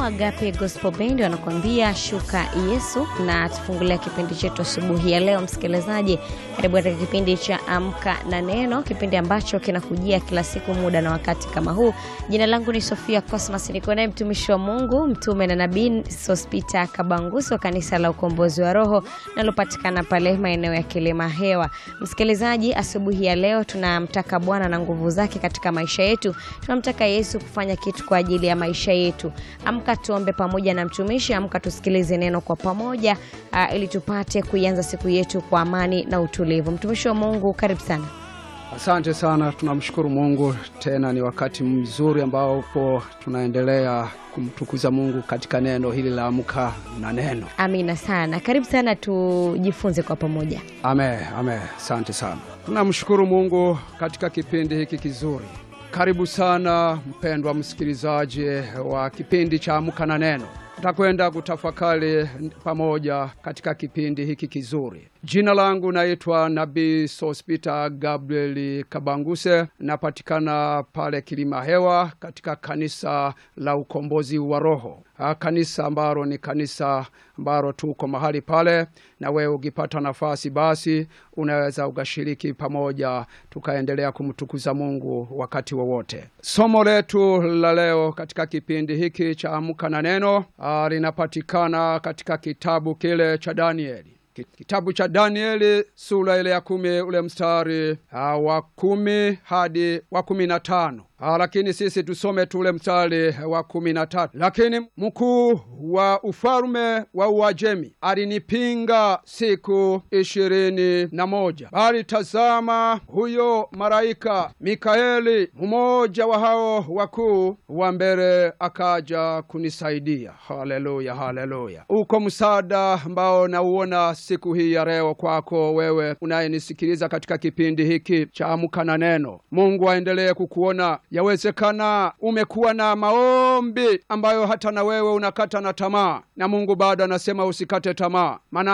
Agape Gospel Band wanakuambia shuka Yesu, na tufungulia kipindi chetu asubuhi ya leo. Msikilizaji, karibu katika kipindi cha Amka na Neno, kipindi ambacho kinakujia kila siku muda na wakati kama huu. Jina langu ni Sofia Cosmas, niko naye mtumishi wa Mungu, mtume na nabii Sospita Kabanguso wa kanisa la Ukombozi wa Roho nalopatikana pale maeneo ya Kilima Hewa. Msikilizaji, asubuhi ya leo tunamtaka Bwana na nguvu zake katika maisha yetu, tunamtaka Yesu kufanya kitu kwa ajili ya maisha yetu. Amka tuombe pamoja na mtumishi, amka tusikilize neno kwa pamoja, uh, ili tupate kuianza siku yetu kwa amani na utulivu. Mtumishi wa Mungu, karibu sana. Asante sana, tunamshukuru Mungu. Tena ni wakati mzuri ambapo tunaendelea kumtukuza Mungu katika neno hili la amka na neno. Amina sana, karibu sana, tujifunze kwa pamoja. Ame, ame, asante sana. Tunamshukuru Mungu katika kipindi hiki kizuri. Karibu sana mpendwa msikilizaji wa kipindi cha amka na neno. Tutakwenda kutafakari pamoja katika kipindi hiki kizuri. Jina langu naitwa Nabii Sospita Gabriel Kabanguse, napatikana pale Kilima Hewa katika kanisa la Ukombozi wa Roho, kanisa ambalo ni kanisa ambalo tuko mahali pale, na wewe ukipata nafasi, basi unaweza ukashiriki pamoja, tukaendelea kumtukuza Mungu wakati wowote. Somo letu la leo katika kipindi hiki cha Amka na Neno linapatikana katika kitabu kile cha Danieli kitabu cha Danieli sura ile ya kumi ule mstari uh, wa kumi hadi wa kumi na tano. Uh, lakini sisi tusome tu ule mstari wa kumi na tatu. Lakini mkuu wa ufalme wa Uajemi alinipinga siku ishirini na moja, bali tazama, huyo malaika Mikaeli, mmoja wa hao wakuu wa mbele, akaja kunisaidia. Haleluya, haleluya! Uko msaada ambao nauona siku hii ya leo kwako wewe unayenisikiliza katika kipindi hiki cha Amka na Neno. Mungu aendelee kukuona. Yawezekana umekuwa na maombi ambayo hata na wewe unakata na tamaa, na Mungu bado anasema usikate tamaa, maana